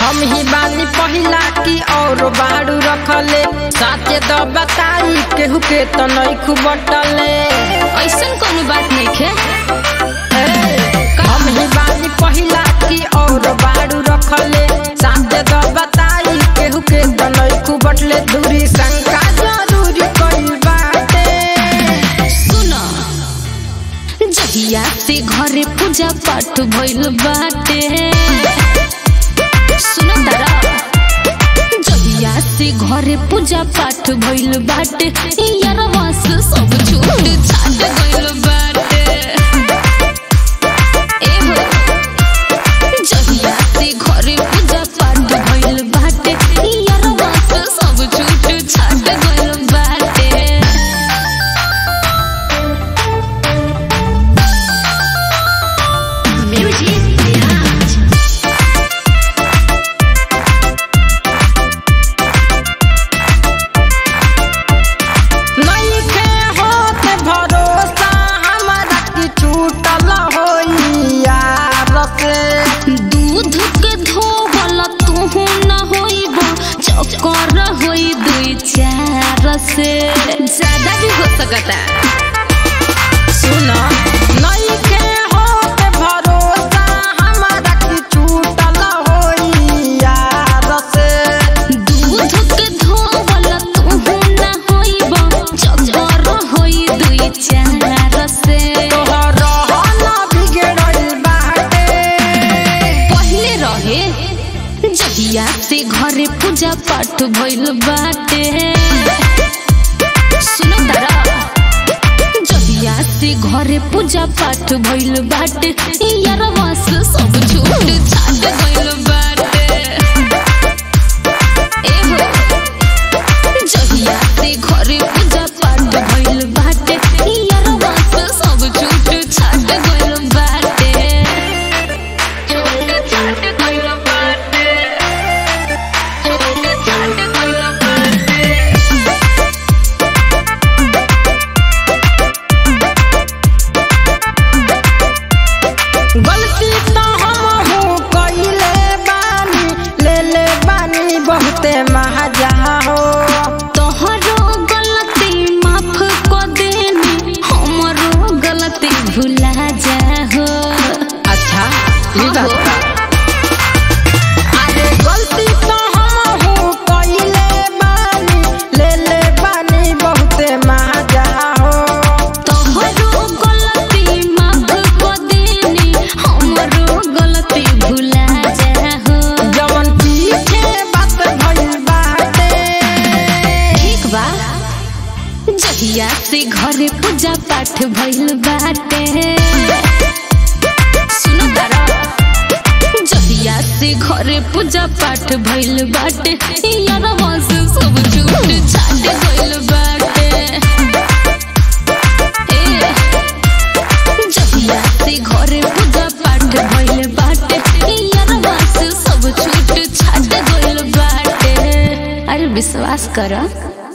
हम ही बानी पहिला की और बाड़ू रखले साथे द बताई केहू के तो नइखू बटले ऐसन कोनो बात नहीं खे हम ही बानी पहिला की और बाड़ू रखले साथे द बताई केहू के तो नइखू बटले दूरी शंका जरूरी कइल बाटे सुनो जहिया से घरे पूजा पाठ भइल बाटे सुनो तारा जहिया से घरे पूजा पाठ भइल बाटे यार वास सब छूट छाट गइल बाटे ए हो जहिया से घरे पूजा पाठ भइल बाटे यार वास सब छूट छाट गइल बाटे Music Mirage. नइखे होत भरोसा हमरा की छूटल होई यार से दूध के धोवल तू न होइब चक्कर होई दुई चार से ज्यादा भी हो सकता सुन नइखे होत भरोसा हमरा की छूटल होई यार से दूध के धोवल तू न होइब चक्कर होई दुई चार से तोहर रहन बिगड़ल बाटे पहले रहे जहिया से घरे पूजा पाठ भइल बाटे सुनो तारा जहिया से घरे पूजा पाठ भइल बाटे यार वास सब छूट छाट गइल बाटे ए हो जहिया से घरे पूजा पाठ भइल बाटे यार वास सब छूट छाट गइल बाटे छूट छाट गइल बाटे छूट छाट गइल बाटे गलती तो हमहू कइले बानी ले ले बानी बहुते महाजा हो तोहरो गलती माफ क देनी हमरो गलती भुला जाहो अच्छा ई बात बा। अरे गलती तो हमहू कइले बानी ले ले बानी बहुते महाजा हो तोहरो गलती माफ क देनी हमरो गलती भुला जाहो जवन पीछे बात भइल बाटे ठीक बा जहिया से घरे पूजा पाठ भइल बाटे सुनो तारा जहिया से घरे पूजा पाठ भइल बाटे यार वास सब छूट छाट गइल बाटे ए जहिया से घरे पूजा पाठ भइल बाटे यार वास सब छूट छाट गइल बाटे अरे विश्वास कर